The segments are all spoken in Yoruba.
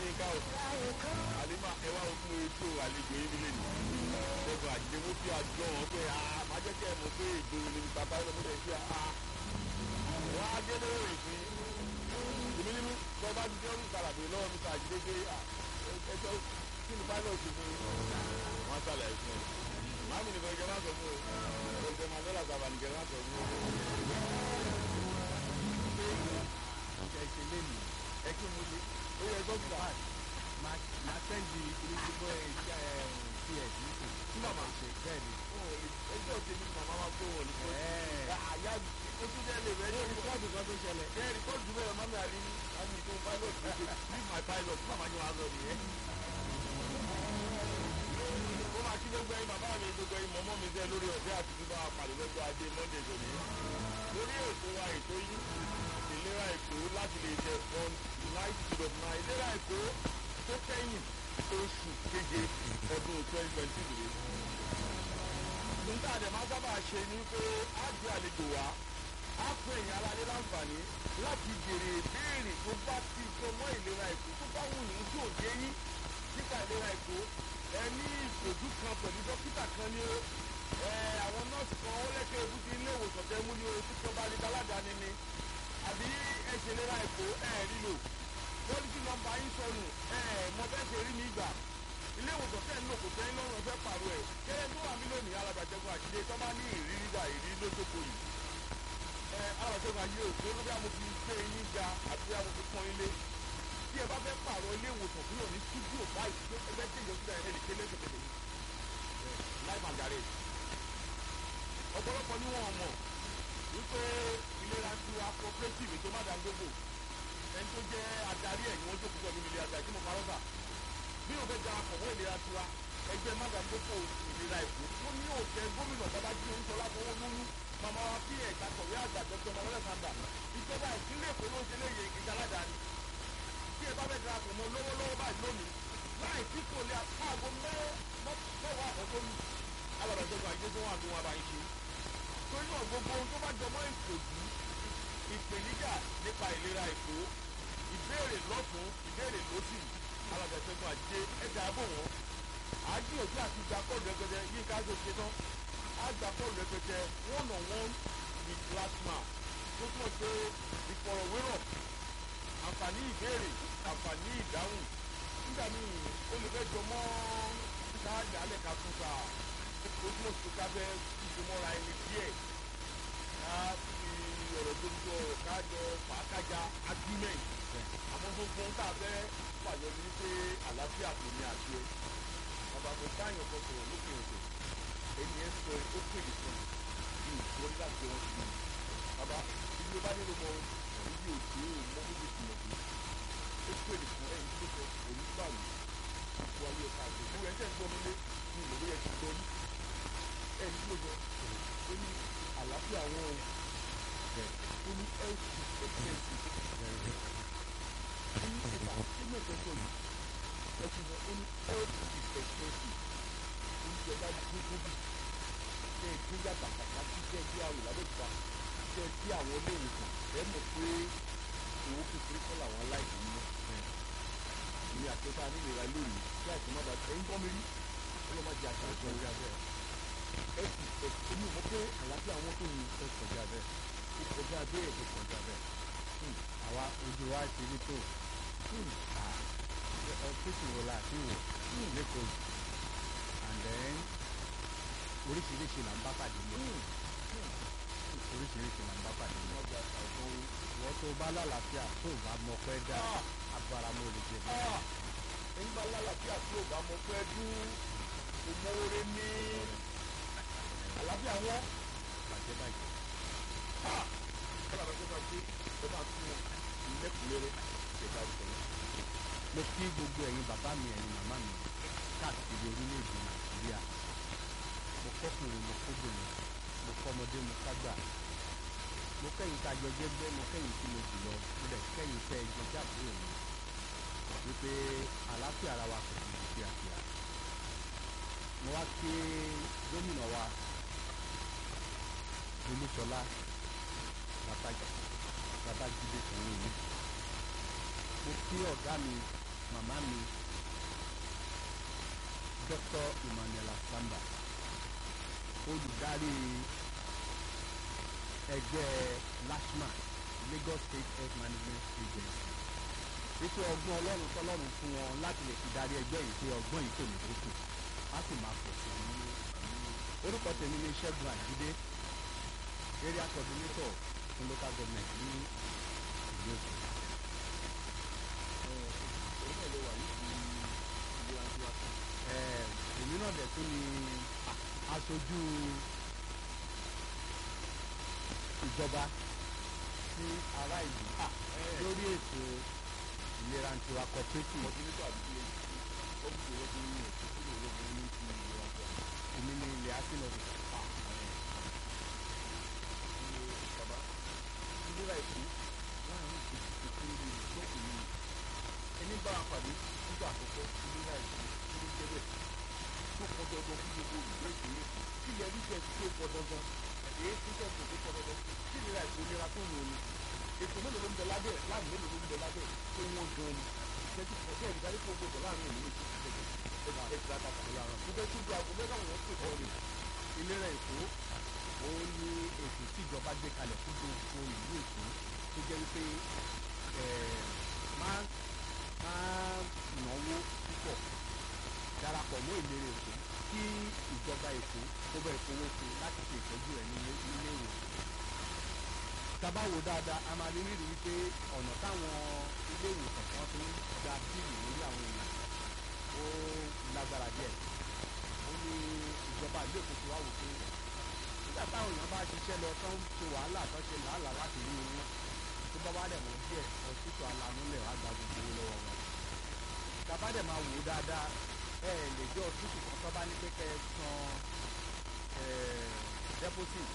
adéyínká o àlímà ẹ wá fún ètò àlejò yín nílé nìyí ẹgbẹ́ àjẹmú tí a jọ wọn pé a máa jẹ́ kí ẹ mọ̀ pé ìgboro ni bàbá yẹn lọ́mọdé sí a wọ́n á gé lórí ìpín èmi nínú tó bá ti jẹ́rú kàràbé lọ́wọ́ mi sàjídé pé ẹjọ́ kí ni pilot fún wọn sàlàyé fún ẹ màámi nìkan ìjọba máa sọ fún o ọ̀sẹ̀ mandela sábà nìkan máa sọ fún o. ṣe ṣe lémi ẹ kí mo ṣe ó yẹ dókítà máa sẹ́ndì ìrìnsìgbọ́ ẹ̀ ps nísìn tí màmá ṣe bẹ́ẹ̀ ni. ẹjọ́ tèmi màmá máa tó wọn ní kó Ẹ̀ẹ́. àyà ó tún jẹ́ lè rẹ́ ní ní rìpọ́ọ̀tù kan tó ṣẹlẹ̀ ẹ rìkọ́dù bẹ́ẹ̀ mami àrí àmì tó pilot ló ṣe leave my pilot màmá ni wàá lọ nìyẹn. ó máa kí gbogbo ẹyin bàbá mi gbogbo ẹyin mọ́mọ́ mi jẹ́ lórí ọ̀fẹ́ àti bíbá pàdé lọ́jọ́ ajé monday tòní. lórí ètò wa ètò yìí ìlera èkó láti lè jẹ on nine zero nine ìlera èkó tó kẹ́yìn oṣù keje ọdún twenty twenty three nígbà àdè máa sábà ṣe ni pé á gbé àlejò wá á pè èèyàn aládé láǹfààní láti béèrè ìbéèrè tó bá ti jọ mọ́ ìlera èkó tó bá wù yín tí ò dé yín nípa ìlera èkó ẹ ní ìṣòjú kan pẹ̀lú dókítà kan ní o ẹ àwọn nọ́ọ̀sì kan ó lẹ́kẹ̀ẹ́ ebú ti ilé ìwòsàn tẹ́ mú ní o tí kan bá lè daládàáni ni àbí ẹ ṣe ìlera èkó ẹ rí lò pọ́lísì nọ́mbà yín sọnù ẹ mọ bẹ́ẹ̀ ṣe rí mi gbà ilé ìwòsàn tẹ́ ń lò kò tẹ́ ń lọ́rùn ọ̀fẹ́ pàrọ̀ ẹ̀ kẹ́lẹ́ tó wà mí lónìí alábàjẹ́gun àṣìlẹ̀ tó bá ní ìrírí gbà ìrírí lójókòó yìí ẹ alábàjẹ́gun àṣìlẹ̀ òkè ló bí a mo fi gbé yín ga àti bí a mo fi pọ́n ilé tí ẹ bá fẹ́ pàrọ̀ ilé ìwòsàn kúrò ní stúdíò báyìí tó ẹgbẹ́ tí ìjọba ẹ̀ lè kélé tètè life and garage ọ̀pọ̀lọpọ̀ ni wọ́n mọ̀ wípé ìlera ti wa cooperative ètò mádàndógò ẹni tó jẹ́ adarí ẹ̀ ni wọ́n jókòó pẹ̀lú ilé adarí tí mo parọ́ sà bí o fẹ́ da àkọ̀wé ìlera tiwa ẹgbẹ́ mádàndógò ìlera èkó tó ní òkè gómìnà babájí oníṣọlá fowó lónú màmá wa bí ẹ̀ka kọ̀wé àgbà dr manuel sanda ìjọba ìpínlẹ̀ èkó ló ń ṣe léyè ìgbà aládàáni tí ẹ bá fẹ́ darapọ̀ mọ́ lọ́wọ́lọ́wọ́ báyìí lónìí láì tí kò lè àpáàgọ́ mẹ́wàá àkọ́kọ́ lù alábàjọ́gbọ̀n àyè tó wà ní wọn àbáyé ṣe torí náà gbogbo ohun tó bá jọmọ́ ìṣòjú ìpèníjà nípa ìlera èkó ìbéèrè lọ́tún ìbéèrè lọ́sì alábàjọ́gbọ̀n àjẹ ẹ̀dá àbò wọn àájìyànjú àti ìgbà kọ́ọ̀lù rẹpẹtẹ yìí ká ṣe ṣe tán àgbà kọ́ọ̀lù rẹpẹtẹ one on one with plasma tó túmọ̀ pé ìfọ̀rọ̀wérọ̀ àǹfààní ìbéèrè àǹfààní ìdáhùn nígbà míì ó lè fẹ́ jọmọ́ káàdì alẹ́ ká tún ká ó túmọ̀ sí ká fẹ́ ìṣòmọ́ra ẹni díẹ̀ ká fi ọ̀rọ̀ tó ń sọ kájọ fàákájà agreement àmọ́ gbogbo ń tà fẹ́ pàjọ ní pé àlàáfíà kò ní àti ẹ bàbá kò báyọ̀ kan sọ̀rọ̀ lókè òkè ẹni ẹ sọ ó pèlè fún mi ní ìwọlé láti wọn sí mi bàbá ibi ó bá nílò mọ ibi òkè òun mọ bó ti mọ̀ pé ó pèlè fún ẹni tó sọ òun gbà mí ipò ayé ọ̀ka àgbẹ̀ ìwé ẹ̀jẹ̀ ń gbọ́ mi lé ní ìlú yẹn ti gbọ́ ní ẹni tó sọ ó ní àlàáfíà wọn o ó ní health expectancy ó ní ìgbà tí mo fẹ́ sọ yìí ẹ ti sọ ó ní health expectancy ó ní ìjọba gbogbo bí ṣe é gbé yàtà pàtàkì jẹ́ bí àwọn ìlàbẹ̀ta jẹ́ bí àwọn ilé ìwòsàn ẹ mọ̀ pé owó kékeré kọ́ làwọn aláìsàn ń mọ́ ní àtẹ́tà nílera lónìí tí àìsàn má bàa ẹ̀yìn bọ́ mi rí ọlọ́mọ jẹ àṣà ìṣòro ìjà bẹ́ẹ̀ ẹ sì ẹ èmi ò mọ̀ pé àlàáfíà wọn tó ní ó kọjá bẹ́ẹ̀ ó kọjá bẹ́ẹ̀ ó kọjá bẹ́ẹ̀ àwa ojú wa ti rí tó ọfíìsì wo la ti wò lẹ́kọ̀ọ́ yìí and then oríṣiríṣi là ń bá pàdé lé oríṣiríṣi là ń bá pàdé lé ọjà àìsàn wọ́n tó bá lálàáfíà tó bá mọ pẹ́ dá abaramọ́ lè jẹ bẹ́ẹ̀. nígbà lálàáfíà tí ò bá mọ pé dún òmòore ní àlàáfíà wọn bàjẹ́ bàjẹ́. kọ́lá bá tó bá gbé ẹ bá tún wọn lẹ́kùnrẹ́rẹ́ ìṣẹ̀dá ìṣẹ̀lẹ̀. mo kí gbogbo ẹ̀yin bàbá mi ẹ̀yin màmá mi káàkiri orílẹ̀-èdè nàìjíríà mo kọ́kùnrin mo kóbìnrin mo kọ́mọdé mo kágbà mo kẹ́yìn tá a jọ jẹ́gbẹ́ mo kẹ́yìn tí mo jù lọ mo dẹ̀ kẹ́yìn tẹ́ ẹ jọ jábúrò mi wípé àlàáfíà ara wa kò ní fíafíà mo wá kí gómìnà wa olúṣọlá babájídé sanwó-olu mo kí ọ̀gá mi màmá mi Dr. Emmanuel Asamba olùdarí ẹgbẹ́ LASHMA Lagos State Health Management Agency wípé ọgbọ́n ọlọ́run tọ́lọ́run fún wọn láti lè fi darí ẹgbẹ́ yìí pé ọgbọ́n yìí kò ní dínkù á sì máa pọ̀ sí i orúkọ tèmi ní Ṣẹ́gun Àjídé area coordinator fún local government ní ìlú Èkó. òun náà ló wà níbi ìlera tiwa Eh, èmi náà dẹ̀ tún ni aṣojú ìjọba sí ará ìlú lórí ètò ìlera tiwa cooperative coordinator àbí ilé ó ń gbé lọ́dún ní ètò tí ìlú ológun ní ti ìlera tiwa. èmi ni ilẹ̀ asínọ̀dù. bàbá ìlera èkó láàrin ìpèsè tó ń lè gbọ́ òní ẹni bá a pàdé nígbà àkọ́kọ́ ìlera èkó tó ń jẹ́ bẹ́ẹ̀ tó pọn dandan fún gbogbo olùgbé ìpínlẹ̀ kí ilẹ̀ rí jẹ́ tó pọn dandan èyí tó jẹ́ tó pọn dandan kí ìlera èkó nira tó wù ní ètò mélòó ló ń bẹ lábẹ́ láàrin mélòó ló ń bẹ lábẹ́ tó wọ́n gan ni ìṣẹ́jú pọ̀ bẹ́ẹ̀ nígbà tó gbọdọ̀ láàrin òní ètò ìṣẹ́jú ẹ̀dá kàkà nígbà tó gba àgọ́ mẹ́ta wọn pè kọ́ ni ìlera èkó òun ni ètò tí ìjọba gbé kalẹ̀ fún gbogbo ìlú èkó tó jẹ́ wípé eh, máa máa náwó púpọ̀ darapọ̀ mọ́ ìlera èkó kí ìjọba èkó kó bẹ́ẹ̀ fowó fún un láti ṣe ìtọ́jú ẹ̀ nílé nílé ìwòsàn tábà wò dáadáa a máa rí rírì wípé ọ̀nà táwọn ilé ìwòsàn kan ti ń gba bíìlì lórí àwọn èèyàn ó lágbára díẹ̀ ó ní ìjọba ìlú èkó ti wá wò pé nígbà táwọn èèyàn bá ṣiṣẹ́ lọ tán ṣe wàhálà tán ṣe làálàá láti rí owó tó bá wá dẹ̀ mọ́ díẹ̀ ọ̀ṣìṣọ́ alanúlẹ̀ wá gba gbogbo owó lọ́wọ́ wọn. tábà dẹ̀ máa wò ó dáadáa ẹ ẹ̀ lè jẹ́ ọ̀ṣìṣọ́ kan tó bá ní pé kẹ́ ẹ san eh, deposit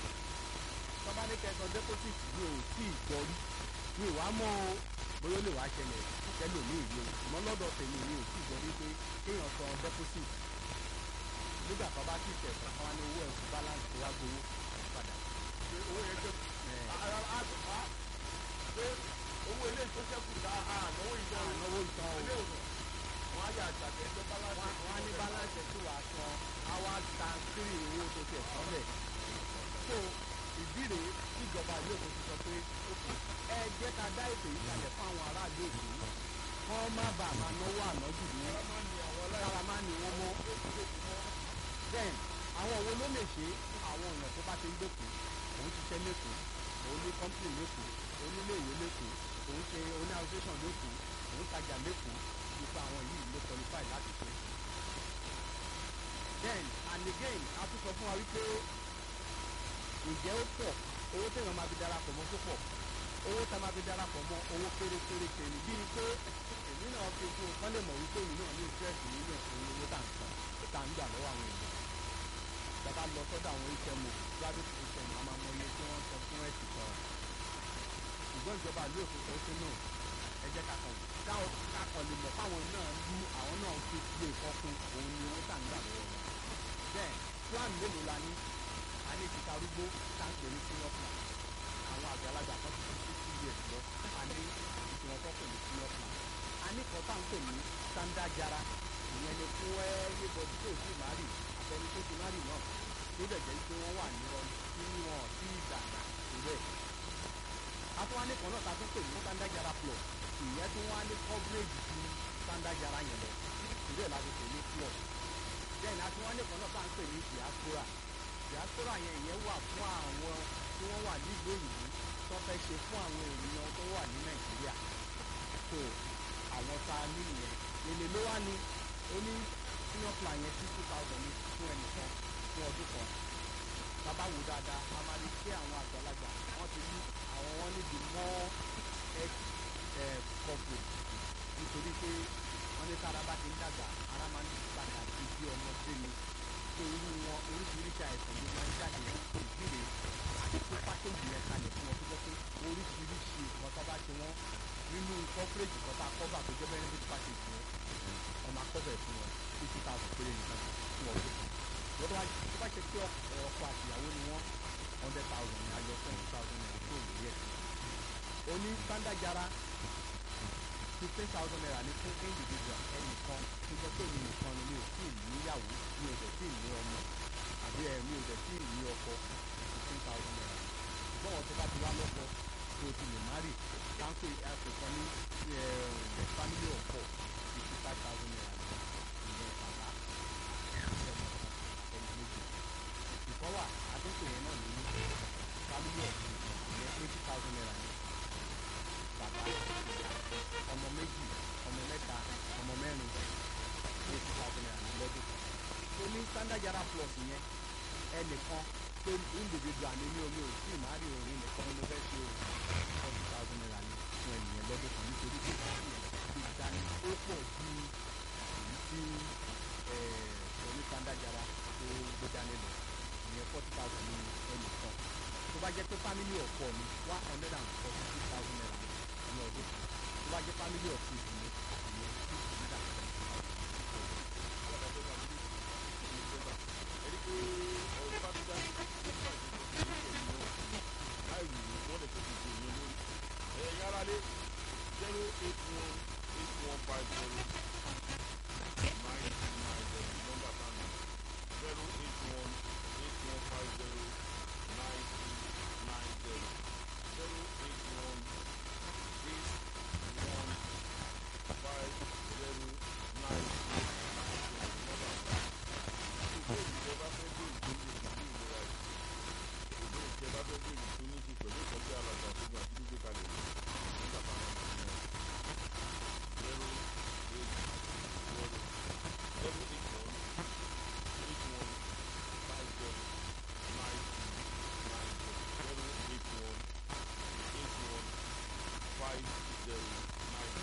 tó bá ní kẹ́ ẹ san deposit mi ò tí ì gbọ́ rí mi ò wá mọ́ o bóyá ó lè wá ṣẹlẹ̀ kẹlòmíì rí o ṣùgbọ́n lọ́dọ̀ tèmi mi ò tí ì gbọ́ rí pé kéèyàn san deposit nígbà tó bá sì tẹ̀sán kan wá ní owó ẹ̀kú balance tó wá gbowó padà. pé owó yẹn jẹ́ Eh, ara á á pé owó ilé tó ṣẹ́kù dá ànáwó ìjọ ànáwó ìtàn o ilé òsàn wọn á yà àgbàdo ẹgbẹ́ balance wọ́n wọ́n á ní balance tí wàá san àwa tan three owó tó tẹ̀ sọ́lẹ̀. so ìdí rèé tíjọba ìlú èkó ti sọ pé ẹ jẹ́ ká dá ètò yìí kalẹ̀ fún àwọn aráàlú èkó kán má bàa máa náwó ànájù ní kára má ní wọ́n mọ́ then àwọn wo ló lè ṣe àwọn èèyàn tó bá ti ń gbèkó òun ṣiṣẹ́ lẹ́kọ̀ọ́ òun ní company lẹ́kọ̀ọ́ òun nílé ìwé lẹ́kọ̀ọ́ òun ṣe oní association lẹ́kọ̀ọ́ òun tajà lẹ́kọ̀ọ́ nípa àwọn yìí ló qualify láti ṣe. then and again a tún sọ fún wa wípé ǹjẹ́ ó pọ̀ owó téèyàn máa fi darapọ̀ mọ́ tó pọ̀ owó tá a máa fi darapọ̀ mọ́ owó kéré kéré kéré bíi pé èmi náà fi fún un kán lè mọ̀ wípé èmi náà ní interest nínú ẹ̀sìn owó tá à ń san tá à ń gbà lọ́wọ́ àwọn èèyàn bàbá lọ sọ́dọ̀ àwọn HMO private HMO a máa mọ iye tí wọ́n sọ fún ẹ̀sìn kan ṣùgbọ́n ìjọba ìlú Èkó sọ pé náà ẹ jẹ́ ká kàn káwọn kákan lè mọ̀ fáwọn náà lú àwọn náà fi lè kọ́kún òun ni owó tá à ń gbà lọ́wọ́ wọn. bẹ́ẹ̀ plan mélòó la ní a ní títa arúgbó tá à ń pè ní senior plan àwọn àgbàlagbà kan ti fi sixty years lọ a ní tí wọ́n kọ́kọ́ ní senior plan a ní kan tá à ń pè ní standard jara ìyẹn ni fún ẹ́ẹ́yẹ́ bọ́dí tó sì má rì àtẹni tó ti má rì náà tó dẹ̀ jẹ́ pé wọ́n wà ní wọn tí wọn sí ìdàgbà tó bẹ́ẹ̀. àtúwálé kan náà ta tún pè ní standard jara plus ìyẹn tí wọ́n á ní coverage ju standard jara yẹn lọ ìbéèrè láti pè ní plus. then àtúwálé kan náà ta ń pè ní diaspora diaspora yẹn ìyẹn wà fún àwọn tí wọ́n wà nílùú òyìnbó tó fẹ́ ṣe fún àwọn ènìyàn tó wà ní nàìjíríà so àwọn tá a ní nìyẹn èlé ló wá ní ó ní senior plan yẹn fifty thousand ní fún ẹnìkan fún ọdún kan bàbá wò dáadáa a máa rí pé àwọn àgbàlagbà wọ́n ti ní àwọn wọn níbi more health eh, coverage nítorí pé wọ́n ní tára bá ti ń dàgbà ara máa ń padà sí bí ọmọdé ni tó irú wọn oríṣiríṣi àìsàn ló máa ń jáde ìdílé àti pé pákéjì yẹn kalẹ̀ fún wọn tó jẹ́ pé oríṣiríṣi nǹkan tó bá ṣe wọ́n nínú coverage kan tá a cover tó jẹ́ benefit package yẹn wọ́n máa cover fún wọn fifty thousand péré nìkan fún ọdún kan lọ́dọ̀ wájú tó bá ṣe pé ọkọ àtìyàwó ni wọ́n hundred thousand ní ayọ̀ twenty thousand naira tó lórí ẹ̀ oní standard jara fifteen thousand naira ní fún individual ẹnìkan tó jẹ́ pé mi nìkan ni mi ò tí ì níyàwó mi ò dẹ̀ tí ì ní ọmọ àbí ẹ̀ mi ò dẹ̀ tí ì ní ọkọ fifteen thousand naira ṣùgbọ́n wọn tó bá ti wá lọ́kọ tó ti lè má rì táǹpì àpèkàn ní ẹ̀ family of four fifty five thousand naira ìyẹn bàbá ẹnì méjì ìkọ́ wà àtúntò yẹn náà ní family of two ìyẹn twenty thousand naira ní bàbá ọmọ méjì ọmọ mẹ́ta ọmọ mẹ́rin eighty thousand naira ní lọ́dún tó ní standard yàrá plus yẹn ẹnìkan pé individual ni mi ò mi ò tí ì má rí òun nìkan ni mo fẹ́ ṣe o forty thousand naira ní fún ẹnìyẹn lọ́dún kan nítorí pé ìdáni ó pọ̀ ju èyí tí oní standard yàrá tó gbé dání lọ ìyẹn forty thousand ní ẹnìkan tó bá jẹ́ pé family of four ni one hundred and forty six thousand naira ní ọdún kan tó bá jẹ́ family of six ni ìyẹn two hundred and twenty thousand. ẹni pé ọ̀rọ̀ bá ti dá nípa ìdíje ìlú láì wù ú wọ́n lè tó ti ṣe ìyẹn lórí. ẹ̀yin aráalé zero eight one eight one five zero